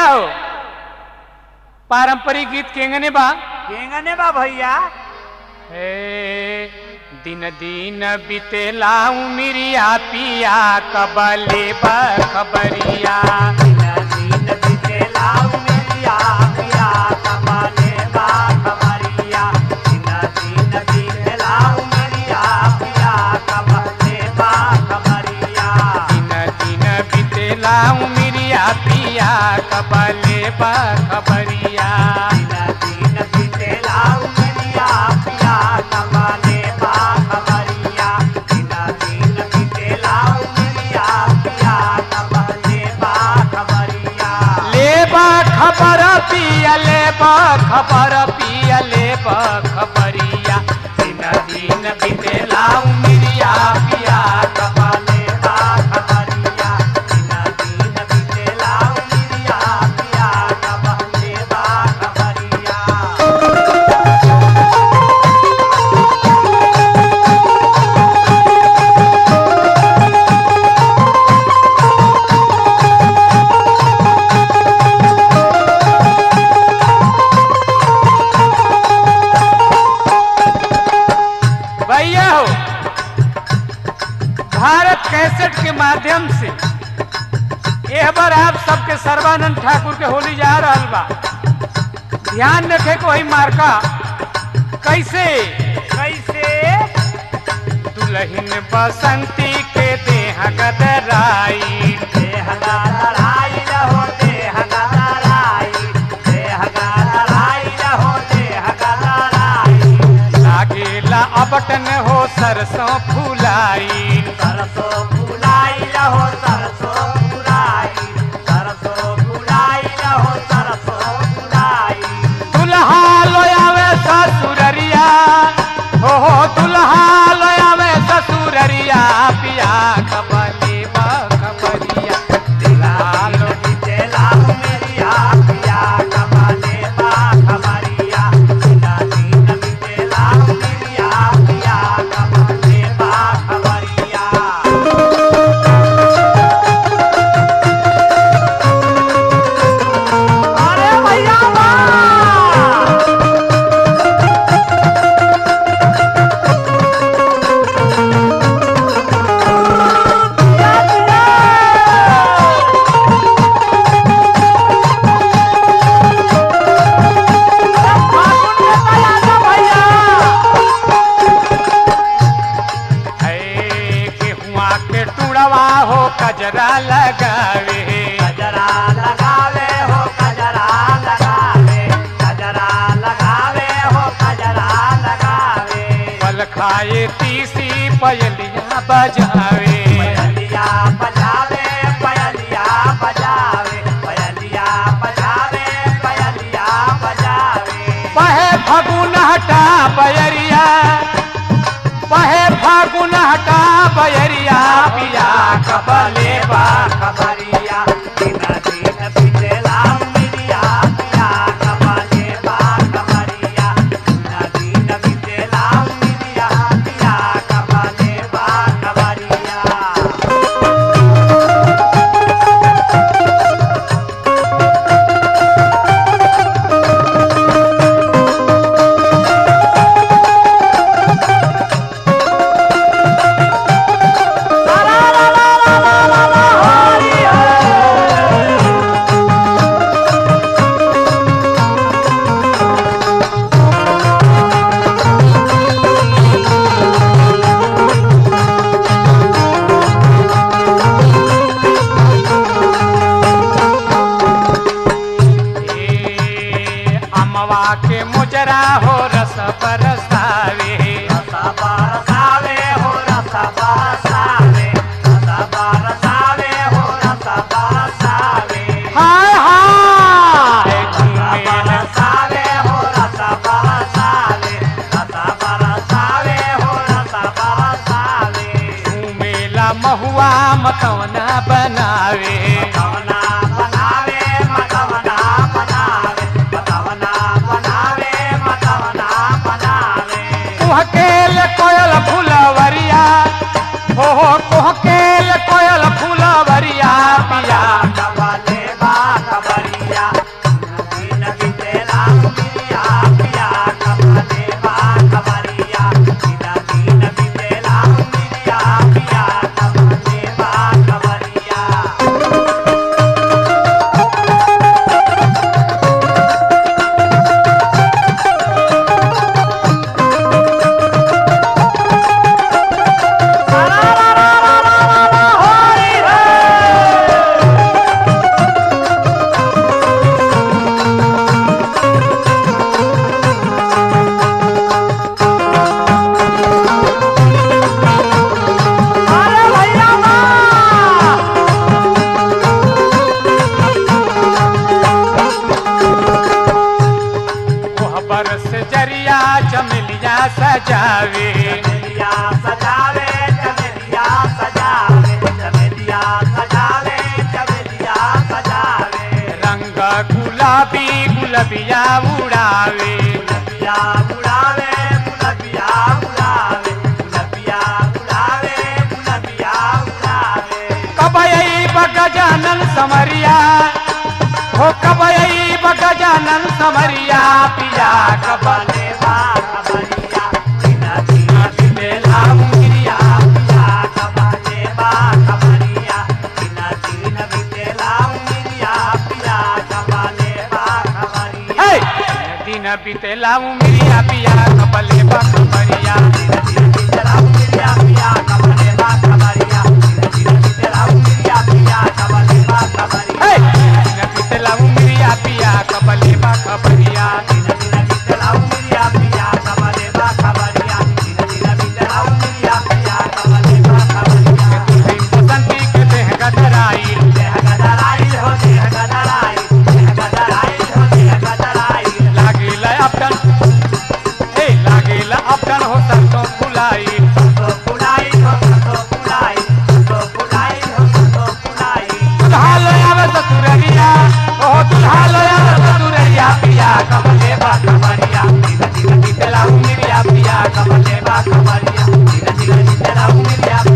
भैया हो पारंपरिक गीत केंगने बा केंगने बा भैया हे दिन दिन बितेला उमिरिया पिया कबले बा खबरिया दिन दिन बितेला उमेरिया पिया कबाले बा खबरिया दिन दिन बितेला उमेरिया पिया कबाले बा खबरिया दिन दिन बितेला उमिरिया पिया कबले बा खबरिया दिन दिन बितेला उमेरिया पिया कबाले बा खबरिया दिन दिन बितेला उमेरिया पिया कबाले बा खबरिया ले बा खबर पिया ले बा खबर पिया ले बा खबरिया दिन दिन बितेला उमिरिया पिया कबाले बा खबरिया दिन दिन बितेला उमिरिया पिया कबाले बा खबरिया भैया हो भारत कैसेट के माध्यम से यह बार आप सबके सर्वानंद ठाकुर के होली जा रहल बा ध्यान रखे को वही मार्का कैसे कैसे दुल्हन बसंती के देह गदराई देह का लड़ाई रहो देह का लड़ाई देह का लड़ाई रहो देह का लड़ाई लागेला अबटन हो सरसों फुलाई सरसों फुलाई रहो सरसों फुलाई सरसों फुलाई रहो सरसों फुलाई दुल्हा लोयावे ससुररिया हो हो दुल्हा लोयावे ससुररिया पिया खबले बा खबरिया दुल्हा लो बितेला उमेरिया पिया कबाले बा खबरिया बिना दिन बितेला उमेरिया पिया कबाले बा खबरिया अरे भैया वाह! दिया, दिया! फागुन में तैयार ना भैया है गेहुआ के टुड़वा हो कजरा लगावे कजरा लगावे हो कजरा लगावे कजरा लगावे हो कजरा लगावे पल खाए तीसी पयलिया बजावे पयलिया बजावे पयलिया बजावे पयलिया बजावे पयलिया बजावे पहे फगुन हटा बयरिया पहे फागुन हटा बयरिया पिया कबले बा खबरिया दिन दिन बितेला मिरिया पिया कबाले बा खबरिया दिन दिन बितेला मिरिया पिया कबाले बा खबरिया ए अमवा के मुजरा हो रस बरसावे रसा बरसावे हो रसा बरसावे रसा बरसावे हो रसा बरसावे हाय हाय रसा घूमेल बरसावे हो रसा बरसावे रसा बरसावे हो रसा बरसावे घूमेला महुआ मतवना बनावे मतवना बनावे मतवना बनावे मतवना बनावे मतवना बनावे कुहकेल कोयल फुलवरिया हो हो कुहकेल कोयल फुलवरिया पिया कबाले बा खबरिया चमेलिया चमेलिया सजावे चमेलिया सजावे चमेलिया सजावे चमेलिया सजावे चमेलिया सजावे रंग गुलाबी गुलबिया उड़ावे गुलबिया उड़ावे गुलबिया उड़ावे गुलबिया उड़ावे गुलबिया उड़ावे कबई बगजानन समरिया हो कबई बगजानन समरिया पिया कबल कबले बा खबरिया बिना बिना बिना मुंगिया पिया कबले बा खबरिया बिना बिना बिना मुंगिया पिया कबले बा खबरिया हे दिन बीतेला उमिरिया पिया कबले बकमरिया बिना बिना मुंगिया पिया कबले बा खबरिया बिना बिना मुंगिया पिया कबले बा खबरिया हे दिन बीतेला उमिरिया पिया कबले बकमरिया बिना बिना बिना मुंगिया पिया कबले बा खबरिया बिना बिना बिना मुंगिया पिया कबले बा खबरिया तुही बसंती के देह गदराई देह गदराई हो देह गदराई देह गदराई हो देह गदराई लागिल अपटन हे लागिल अपटन हो सरसों फुलाई तो पुलाई हो तो पुलाई तो पुलाई हो तो पुलाई दुल्हा ले आवे ससुररिया ओ दुल्हा ले आवे ससुररिया पिया कबले बकमरिया धीरे धीरे बीतेला उमिरिया पिया कबले बा खबरिया धीरे धीरे तेरा उमिरिया